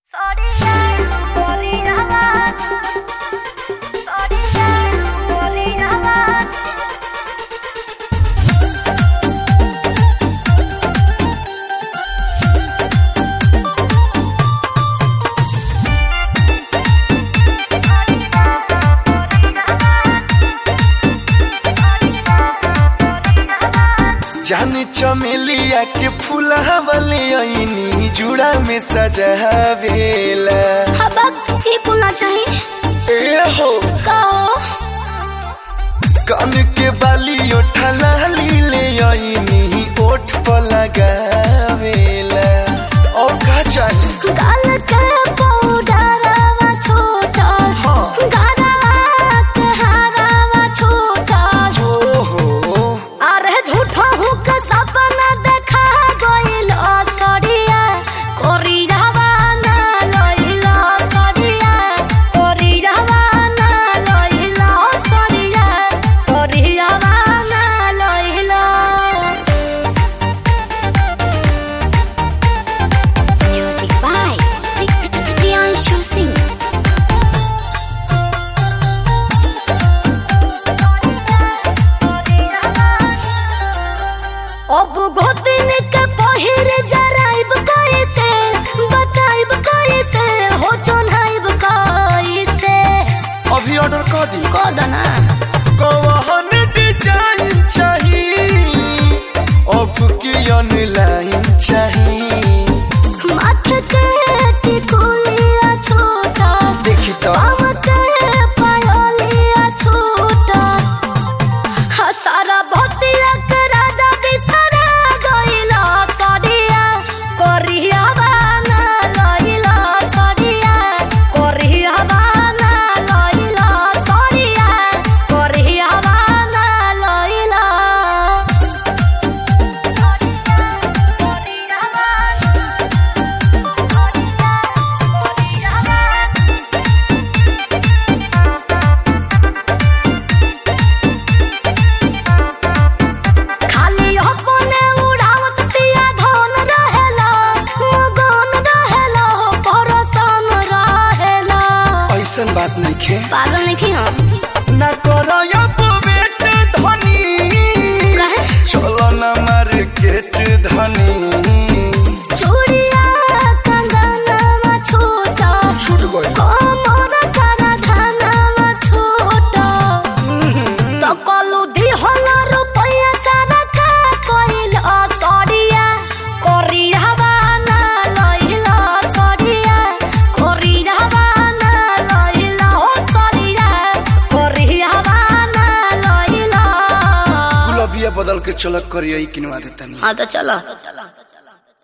जान चमेलिया के फुलावले ऐनी जुड़ा में सजावेला हबक ही पुलना चाहिए ए हो कहो कान के बाली ओठा लाली ले ऐनी ओठ पर लगावेला और का चाहिए गाल के पाउडरवा छोटा हाँ। गारवा के हारवा छोटा ओ हो अरे झूठा हूँ के सपना देखा गइल सड़िया कोरियावा ना लइला सड़िया कोरियावा ना लइला सड़िया कोरियावा ना लइला Music by Priyanshu Singh. अब गोदिन के पहिर जराइब कैसे बताइब कैसे हो चोन्हाइब कैसे अभी ऑर्डर कर दी कोदना कौन डिजाइन चाहिए ऑफ की ऑनलाइन चाहिए माथ के टिकुलिया छोटा देखी तो पाँव के पायलिया छोटा हा सारा भक्तिया के राजा बिसरा गइला सड़िया कोरिया बाना लइला सड़िया कोरिया बाना लइला सड़िया कोरिया बाना लइला खाली अपने उड़ावत पिया धन रहेला मगन रहेला परसन रहेला ऐसन बात नहीं खे पागल नहीं हम ना करो अब वेट धनी कहे? चलो ना मार्केट धनी चूड़िया कंगनवा छोटा छूट गई कमर करा धनवा छोटा तो कलू दी होला रुपया सारा का कोइल सड़िया कोरिया बाना लइला सड़िया कोरिया बाना लइला हो सड़िया कोरिया बाना लइला गुलाबिया बदल के चलक करिए किनवा देता नहीं हाँ तो चलो